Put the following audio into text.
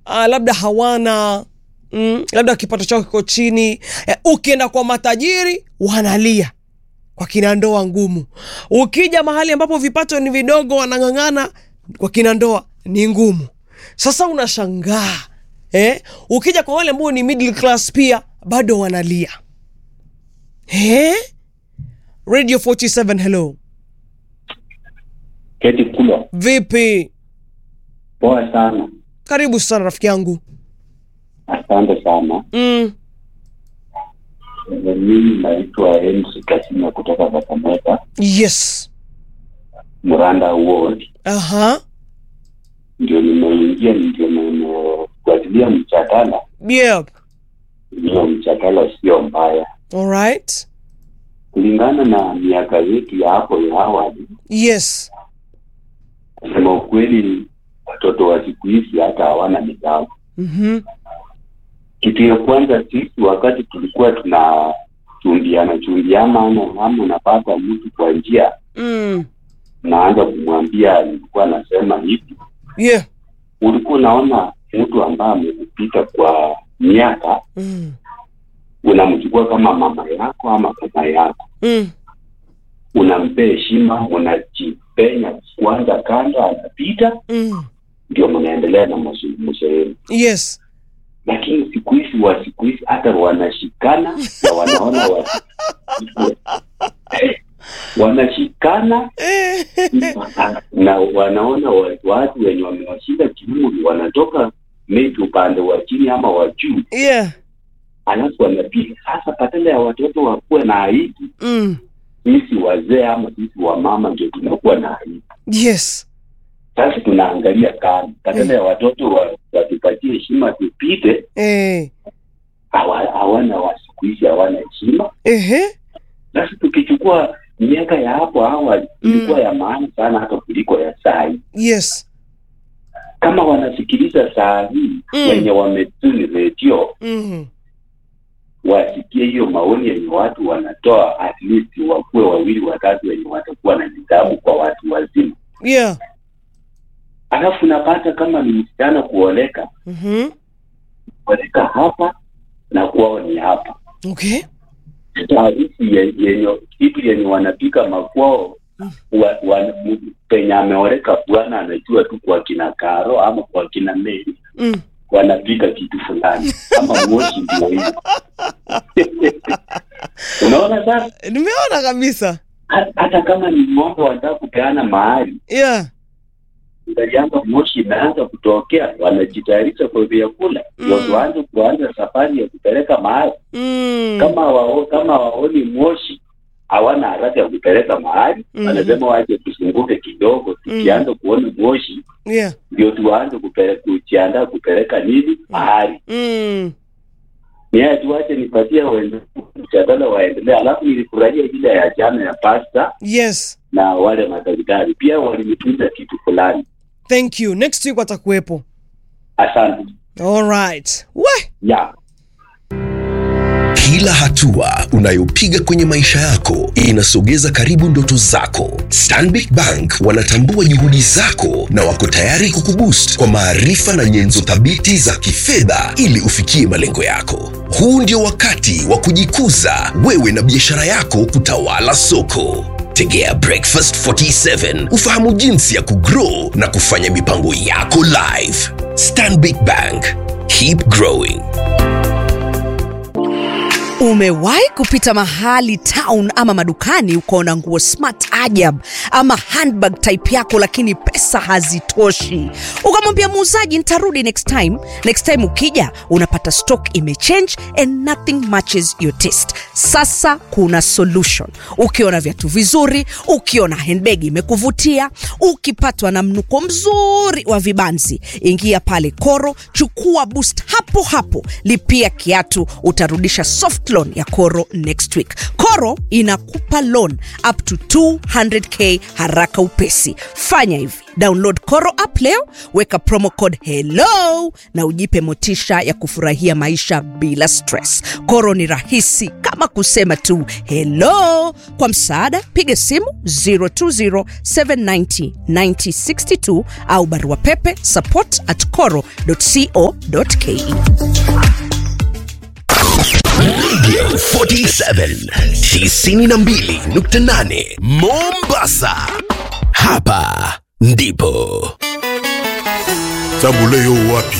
uh, labda hawana mm, labda kipato chao kiko chini eh, ukienda kwa matajiri wanalia kwa kina ndoa ngumu ukija mahali ambapo vipato ni vidogo wanang'ang'ana kwa kina ndoa ni ngumu sasa unashangaa eh? ukija kwa wale ambao ni middle class pia bado wanalia eh? radio 47 hello Keti Kulwa, vipi poa sana, karibu sana rafiki yangu asante sana. mm. Eh, Mimi naitwa MC Kasima kutoka Kakamega, yes Muranda Ward. aha Ndio nimeingia, ndio nimefuatilia mjadala. yeah Hiyo mjadala sio mbaya, alright kulingana na miaka yetu ya hapo ya awali. yes Kusema ukweli, watoto wa siku hizi hata hawana nidhamu. mm-hmm. Kitu ya kwanza, sisi wakati tulikuwa tuna chumbiana chumbiana, ama ama unapata mtu kwa njia mm. naanza kumwambia nilikuwa nasema hivi, yeah ulikuwa unaona mtu ambaye amekupita kwa miaka, mm. unamchukua kama mama yako ama baba yako, Mm. unampea heshima, unajipenya kwanza kando, anapita Mm. ndio mnaendelea na mazungumzo yenu. yes Lakini siku hizi wa siku hizi hata wanashikana na wanaona wa wanashikana na wanaona wa- watu wenye wamewashinda kiumri wanatoka maybe upande wa chini ama wa juu, yeah alafu wanapiga sasa. Badala ya watoto wakuwe na aibu, mm. sisi wazee ama sisi wamama ndio tunakuwa na aibu. yes Sasa tunaangalia kando, badala ya watoto wa- watupatie heshima tupite, eh. hawa- hawana wa siku hizi hawana heshima. Ehe. Sasa tukichukua miaka ya hapo awali Mm. ilikuwa ya maana sana hata kuliko ya saa hii. yes Kama wanasikiliza saa hii Mm. wenye wametuni redio mm. wasikie hiyo maoni yenye watu wanatoa, at least wakuwe wawili watatu wenye watakuwa na nidhamu kwa watu wazima. yeah Alafu napata kama ni msichana kuoleka, mm-hmm. kuoleka hapa na kwao ni hapa. okay Taarifu ye- yenye kitu yenye wanapika makwao wa, wa, m- penye ameoleka bwana anajua tu kwa kina Karo ama kwa kina Mary mm. wanapika kitu fulani ama moshi ndio hiyo. Unaona sasa, nimeona kabisa ha- hata kama ni ng'ombe wanataka kupeana mahali yeah ngaliamba moshi imeanza kutokea, wanajitayarisha kwa vyakula ndio Mm. tuanze kuanza safari ya kupeleka mahali. mm. Kama wao kama waoni moshi hawana haraka ya kupeleka mahali Mhm. wanasema wache tusunguke kidogo, tukianza kuona moshi yeah ndio tuanze kupeleka kujiandaa kupeleka nini mahali. mm. Mimi tuache nipatie wenzangu mjadala waendelee, alafu nilifurahia ile ya jana ya pasta yes na wale madaktari pia walinifunza kitu fulani. thank you next week watakuwepo Asante. alright we Yeah. Kila hatua unayopiga kwenye maisha yako inasogeza karibu ndoto zako. Stanbic Bank wanatambua juhudi zako na wako tayari kukuboost kwa maarifa na nyenzo thabiti za kifedha ili ufikie malengo yako. Huu ndio wakati wa kujikuza wewe na biashara yako kutawala soko. Tegea Breakfast 47 ufahamu jinsi ya kugrow na kufanya mipango yako live. Stanbic Bank, keep growing. Umewahi kupita mahali town ama madukani ukaona nguo smart ajab ama handbag type yako, lakini pesa hazitoshi, ukamwambia muuzaji nitarudi next time. Next time ukija unapata stock imechange and nothing matches your taste. Sasa kuna solution. Ukiona viatu vizuri, ukiona handbag imekuvutia, ukipatwa na mnuko mzuri wa vibanzi, ingia pale Koro, chukua boost hapo hapo, lipia kiatu, utarudisha soft loan loan ya Koro next week. Koro inakupa loan up to 200k haraka upesi. Fanya hivi, download Koro app leo, weka promo code hello na ujipe motisha ya kufurahia maisha bila stress. Koro ni rahisi kama kusema tu hello. Kwa msaada, piga simu 020790962 au barua pepe support at coro.co.ke. Radio 47 92.8 Mombasa. Hapa ndipo Tabu leo wapi?